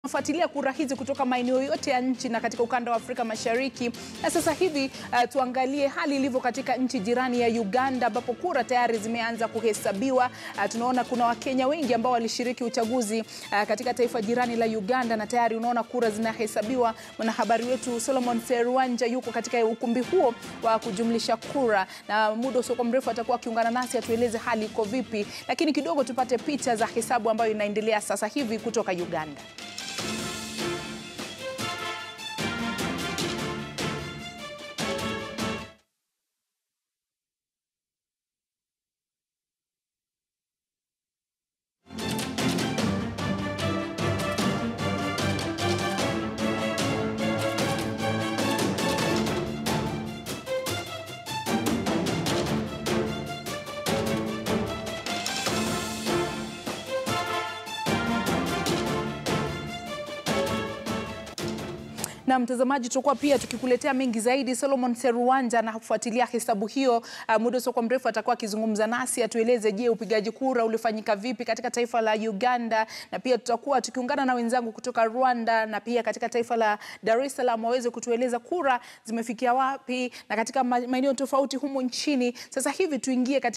Fuatilia kura hizi kutoka maeneo yote ya nchi na katika ukanda wa Afrika Mashariki. Na sasa hivi uh, tuangalie hali ilivyo katika nchi jirani ya Uganda ambapo kura tayari zimeanza kuhesabiwa. Uh, tunaona kuna Wakenya wengi ambao walishiriki uchaguzi uh, katika taifa jirani la Uganda na tayari unaona kura zinahesabiwa. Mwanahabari wetu Solomon Serwanja yuko katika ukumbi huo wa kujumlisha kura, na muda usiokuwa mrefu atakuwa akiungana nasi atueleze hali iko vipi, lakini kidogo tupate picha za hesabu ambayo inaendelea sasa hivi kutoka Uganda. Na mtazamaji, tutakuwa pia tukikuletea mengi zaidi. Solomon Seruwanja anafuatilia hesabu hiyo. Uh, muda usiokuwa mrefu atakuwa akizungumza nasi atueleze, je, upigaji kura ulifanyika vipi katika taifa la Uganda, na pia tutakuwa tukiungana na wenzangu kutoka Rwanda na pia katika taifa la Dar es Salaam waweze kutueleza kura zimefikia wapi na katika maeneo tofauti humu nchini. Sasa hivi tuingie katika